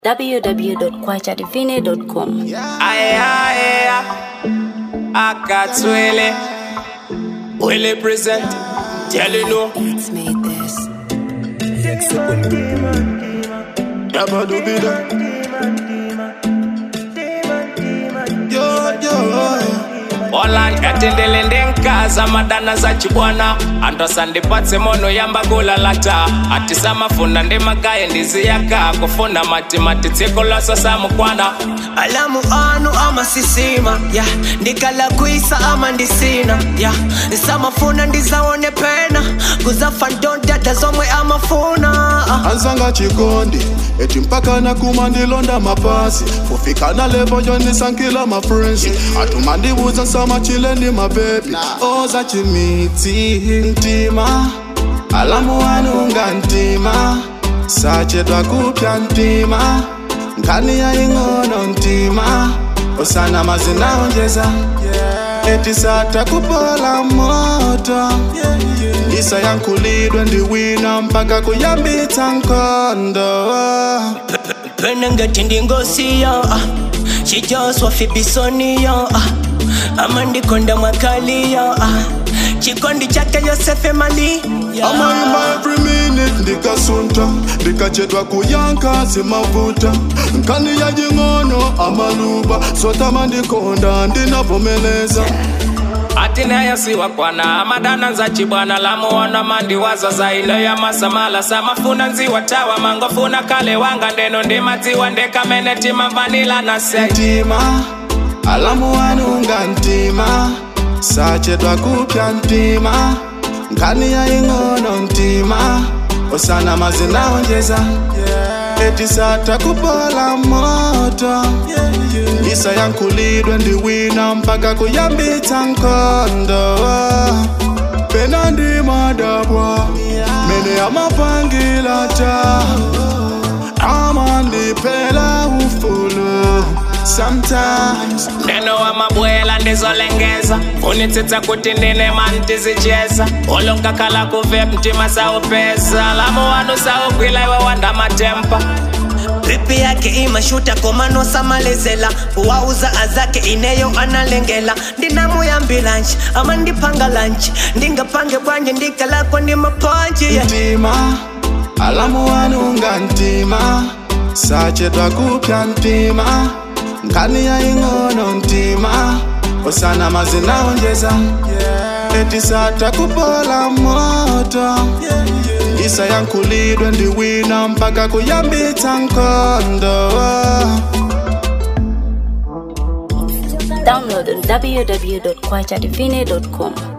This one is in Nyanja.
www.kwachadivine.com. Aya, akatswele wele present tell you no It's made this. Dabba dooby da. Yo, yo. Olan katendele ndenkaza madana za chibwana andosandipatse mono yamba kulalata ati samafuna ndemagaye ndiziyaka kufuna matimati tsiko lwasosa mukwana alamu anu ama sisima ya ndikala kwisa ama ndisina ya samafuna ndizawone pena kuzafa ndondada zomwe amafuna anzanga chikondi eti mpaka nakuma ndilonda mapasi kufika na levo yonisankila mafrensi atuma ndibuza nsama chileni mabebi oza chimiti ntima alamu wanunga ntima sachedwa kupya ntima nkani ya ing'ono ntima osana mazinaonjeza eti satakupola moto isa yankulidwe ndiwina mpaka kuyambitsa nkondo pena ngati ndingosiyo ah. chijoswa fibisoniyo ah. ama ndikonda mwakaliyo ah. chikondi chake yosefe mali amayimba every minute ndikasunta ndikachedwa kuyanka zimavuta nkani ya jing'ono amaluba sotama ndikonda ndinavomeleza ati nayo siwakwana amadana nza chibwana lamuona mandiwaza zaile ya masamala samafuna nziwa tawa mangofuna kale wanga ndeno ndimadziwa ndekamenetima vanila na sei ntima alamu wanunga ntima sachedwa kupya ntima nkani ya ing'ono ntima osana mazinaonjeza eti satakupola moto isa yankulidwe ndiwina mpaka kuyambitsa nkondo pena ndimadabwa mene amapangilata amandipela ufulu sometimes ndeno wa mabwela ndizolengeza unitsitsa kuti ndine mantizicheza olokakhala kuve mtima saupesa lamu wanu saugwila iwe wanda matempa pipi yake imashuta komanosamalezela kuwauza azake ineyo analengela ndinamuyambilanji ama ndipanga lanji ndingapange bwanje ndikalakwa ndi mapanji yeah. ntima alamu wanunga ntima sachedwa kupya ntima nkani ya ing'ono ntima osana mazinaonjeza eti satakupola moto isa yankulidwe ndiwina mpaka kuyambitsa nkondo Download on www.kwachadivine.com.